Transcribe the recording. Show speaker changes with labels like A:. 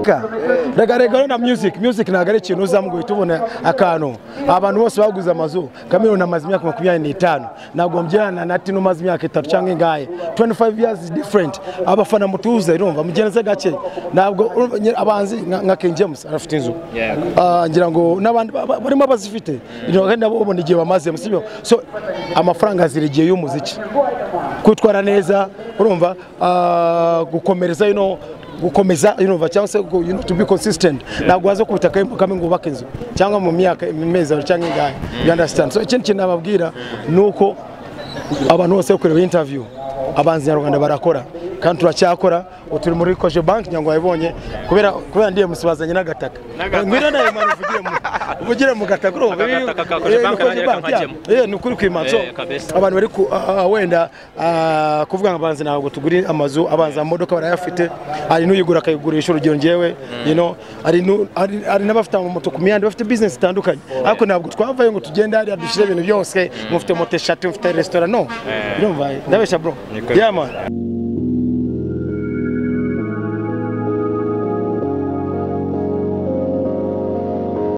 A: reka reka reka rero na music music ntabwo ari ikintu uzamo ngo uhite ubona akantu abantu bose baguze amazu kamiliyoni amaze imyaka makumyabiri n'itanu ntabwo mbyirana na tino umaze imyaka itatu cyangwa ingahe 25 years is different abafana mutuze urumva mugenze gake ntabwo abanzi nka- nka King James arafite inzu Ah, ngira ngo n'abandi ba- ba- barimo bazifite kandi nabo babona igihe bamazemo sibyo so amafaranga azira igihe y'umuziki kwitwara neza urumva ah, gukomereza you know, gukomeza urumva cyangwa se go- you know, to be consistent ntabwo waza ku butaka kame ngo ubake inzu cyangwa mu myaka mu mezi abiri cyangwa ingahe you understand so ikindi kintu nababwira ni uko abantu bose bari kureba interview abanzi nyarwanda barakora kandi turacyakora ubu turi muri koje banki ngira ngo wayibonye kubera kubera ndiye musibazanye n'agataka ngwino nawe mwana uvugire mu uvugire mu gataka urumva
B: Aka gataka ka
A: Eh, ni
B: Cogebanque nanjye reka
A: Cogebanque,
B: nkajyemo.
A: yeah. Eh, ni ukuri kwimana so
B: Eh, kabisa.
A: abantu bari ku- ah, ah, wenda ah, kuvuga ngo abanzi ntabwo tugura amazu abanza amamodoka barayafite hari n'uyigura akayigurisha urugero ngewe you know, hari nu- hari- hari n'abafite amamoto ku mihanda bafite bizinesi zitandukanye ariko ntabwo twavayo ngo tugende hariya dushyire ibintu byose mufite moto eshatu mufite resitora no ndumva ndabeshya bro Yeah, man.